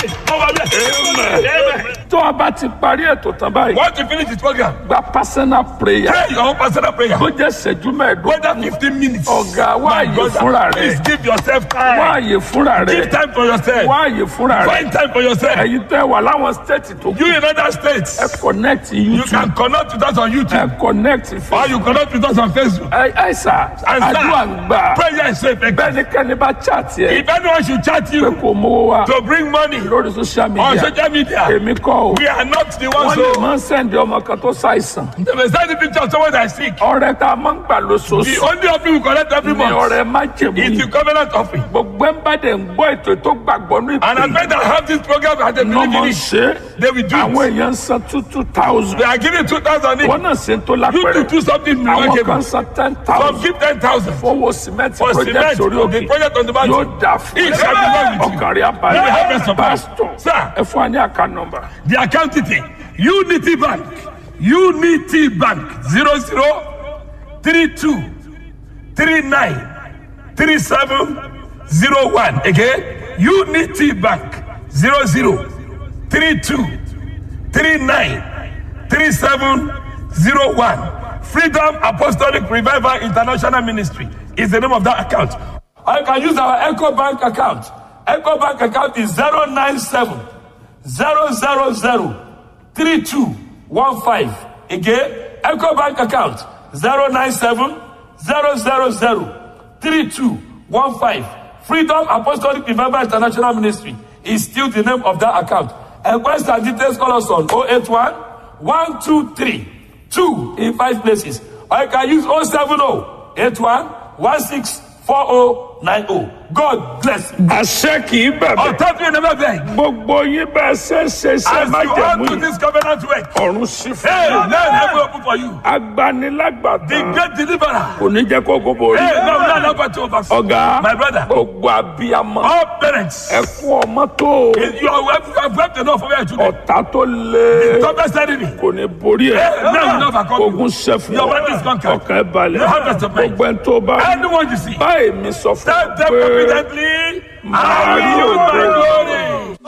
Hey, over there. Amen. tó a bá ti parí ètò tán báyìí Once you finish this program, gba personal prayer pray your own personal prayer. bó jẹ́ ṣẹ́jú mẹ́ẹ̀ẹ́dógún Whether 15 minutes. ọ̀gá wá My àyè brother, fúnra Please rẹ̀ give yourself wá time. àyè fúnra Give rẹ̀ time for yourself. wá àyè fúnra rẹ̀ Find time for yourself. ẹ̀yin tẹ́ wà láwọn stéètì tó kù You in other states, ẹ connect you youtube can connect with us on YouTube ẹ connect or facebook you connect with us on Facebook. ẹ ẹ sà And àdúrà ń sir, gbà prayer is so effective. bẹ́ẹ̀ ni kẹ́ni bá chat yẹ If anyone should chat pé you kò mówó wá to bring money lórí social on media social media, èmi kọ́ o we are not the ones wọ́n lè who. máa ń sẹ́ndì ọmọ kan tó ṣàìsàn They may send the picture of someone that is sick. ọrẹ tá a máa ń gbà The lóṣooṣù only offering we collect every ni month ọrẹ májèmú is yìí the covenant offering. gbogbo ẹ̀ ń bá dẹ̀ ń gbọ́ ètò tó gbàgbọ́ ní And I ìpè bet that have this program and they ní believe ọmọ in ń it. ṣe é They will do àwọn it. èèyàn ń san two two thousand They are giving 2,000 each. wọn náà ṣe ń tó You to lápẹ̀rẹ̀ do something àwọn kan remarkable. san ten Some thousand give 10,000 fowó sìmẹ́ntì for project cement. orí òkè The project on the yóò mountain. dà fún It shall be well with you. ọkàn rí You will have abalẹ̀ rest of pásítọ̀ mind. Sir, ẹ fún wa ní àká nọmba the account detail unity bank unity bank zero zero three two three nine three seven zero one again unity bank zero zero three two three nine three seven zero one freedom apostolic revival international ministry is the name of that account or you can use our echo bank account echo bank account is zero nine seven zero zero zero three two one five again echo bank account zero nine seven zero zero zero three two one five freedom apostolic revival international ministry is still the name of that account enquest and details call us on oh eight one one two three two in five places or you can use oh seven oh eight one one six four oh nine oh god bless you. àṣẹ kì í bẹ̀bẹ̀ ọ̀tá fi never beg. gbogbo yín bẹ́ẹ̀ ṣe ṣe ṣe as you májèmú on to yìí this covenant work. ọ̀run sí fún Hey, yín now heaven open for you. agbanilágbàtà The great deliverer. kò ní jẹ́ kó gbogbo rí Hey, now now now to overflow. ọ̀gá My brother. gbogbo abiyamọ All parents. ẹ fún ọmọ tó You are well, you have wept enough for your children. ọ̀tá tó lé Toughest enemy. kò ní borí ẹ Hey, now you never come. ogun ṣẹ fún Your ọ body is conquered. ọkàn ẹ balẹ̀ You have rest of mind. gbogbo ẹni tó bá Anyone you see. báyìí mi sọ fún Tell ọ them pé confidently. I Màá rí will use my ògo. glory.